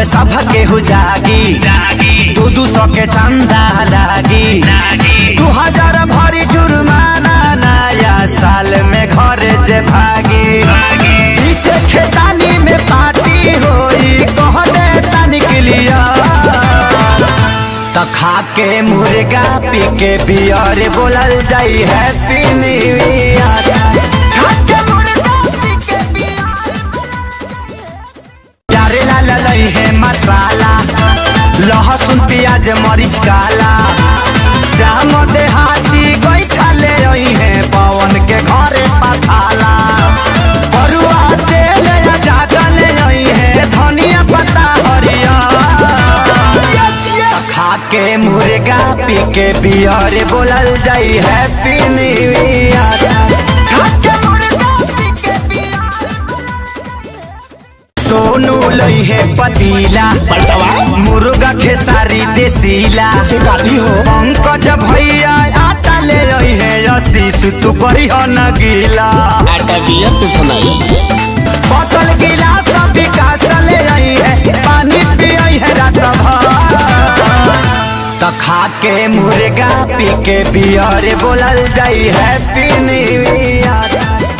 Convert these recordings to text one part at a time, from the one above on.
सब केहू जागी दू दू सौ के चंदा लागी दू हजार भरी जुर्माना नया साल में घर जे भागी पीछे खेतानी में पार्टी होई कह दे तनिक लिया त खा के मुर्गा पी के बियर बोलल जाई हैप्पी न्यू ईयर खा के मुर्गा पी के प्यारे लाल लई है मसाला लहसुन प्याज मरीच काला श्याम देहाती गैठा ले आई है पवन के घरे पथाला बरुआ तेल या ज्यादा ले आई है धनिया पत्ता हरिया खा के मुर्गा पी के बियर बोलल जाई हैप्पी न्यू ईयर खा के मुर्गा पी के सोनू लई है पतीला मुर्गा खेसारी देसीला गाड़ी हो पंकज भैया आटा ले रही है आशीष तू करी हो न गीला आटा बियर से सुनाई बोतल गिलास विकास ले रही है पानी पियई है रात भर त खा के मुर्गा पी के बियर बोलल जाई हैप्पी न्यू ईयर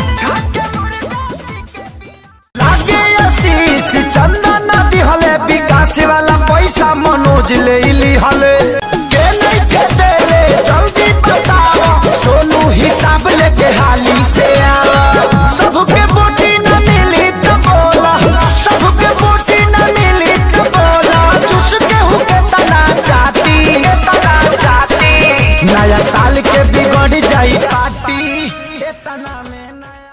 लागे आशीष चंदा नदी हले विकास वाला पैसा मनोज ले ली हले के नहीं के देले जल्दी बताओ सोनू हिसाब लेके हाली से आओ सबके बोटी न मिली तो बोला सबके बोटी न मिली तो बोला चुस के हुके तना चाहती के तना चाहती नया साल के बिगड़ जाई पार्टी ए तना में नया